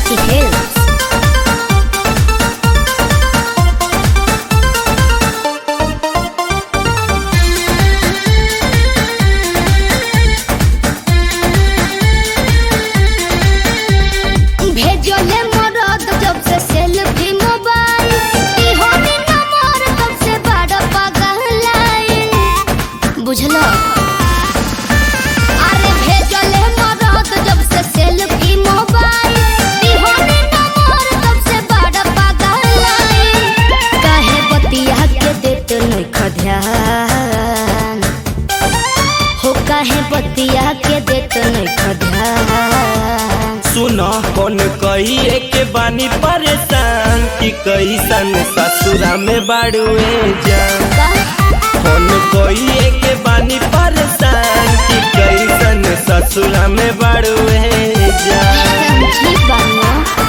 Vicky Hills. भेजले मरद जब से सेल्फी मोबाइल इहोनी नंबर तब से बड़ा पगलाइल बुझलो अरे भेजले मरद जब से सेल्फी मोबाइल इहोनी नंबर तब से बड़ा पगलाइल काहे बतिया के देत नहीं खध्यान हो काहे बतिया के देत नहीं खध्यान सुन कौन कहिए के बानी परेशान कि कैसन ससुरा में बाड़ुए जान कौन कहिए के बानी परेशान कि कैसन ससुरा में बाड़ुए जान ठीक बानी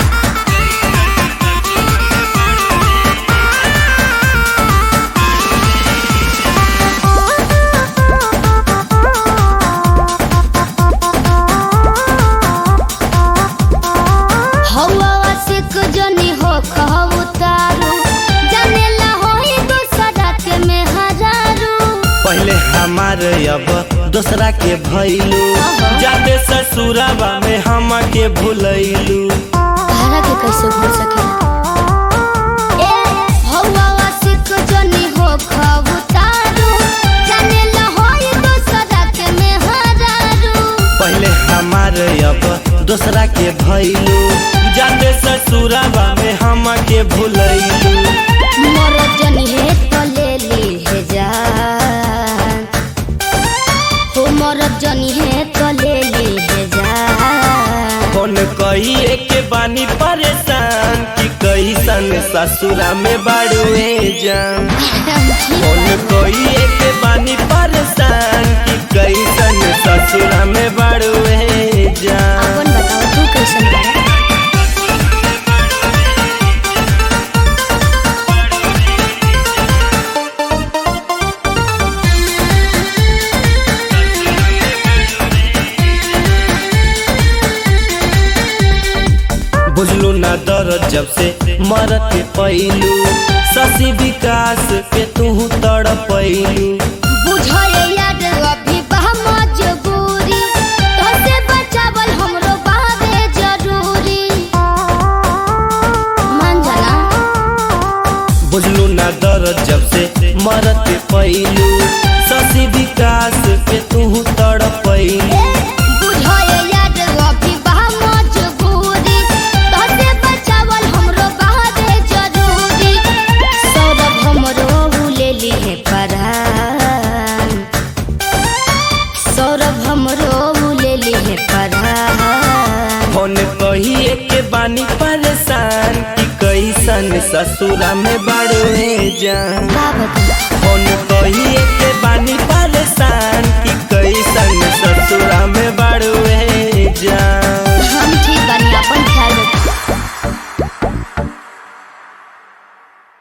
हवा आशिक जनी हो कहू तारू जानेला होई दूसरा के में हजारू पहले हमार अब दूसरा के भैलू जाते ससुराबा में हम के भूलैलू तारा के कैसे भूल सके ए हवा आशिक जनी हो कहू तारू जानेला होई दूसरा के में हजारू पहले हमार अब दूसरा के भैलू जाते ससुराबा में हम के भूलैलू मोर जनी है तो ले ली है जान हो मोर जनी है तो ले ली है जान कौन कहिए के बानी परेशान कि कैसन ससुरा में बाड़ुए जान कौन कहिए के बानी परेशान कि कैसन ससुरा में बाड़ुए जान अपन बताओ तू कैसन बा बुझलू ना दर्द जब से मरत के पैलू शशि विकास के तू तड़पैलू बुझाए यार अभी बा मजबूरी तोसे बचावल हमरो बाबे जरूरी मान जाना बुझलू ना दर्द जब से मरत के पैलू शशि विकास के तू तड़पैलू बुझाए यार अभी बा मजबूरी तोसे बचावल हमरो बाबे जरूरी सौरभ हमरो ले ली है परान सौरभ हमरो ले ली है परान फोन कहिए के बानी परेशान कि कैसन ससुरा में बाड़ुए जान का बता फोन कहिए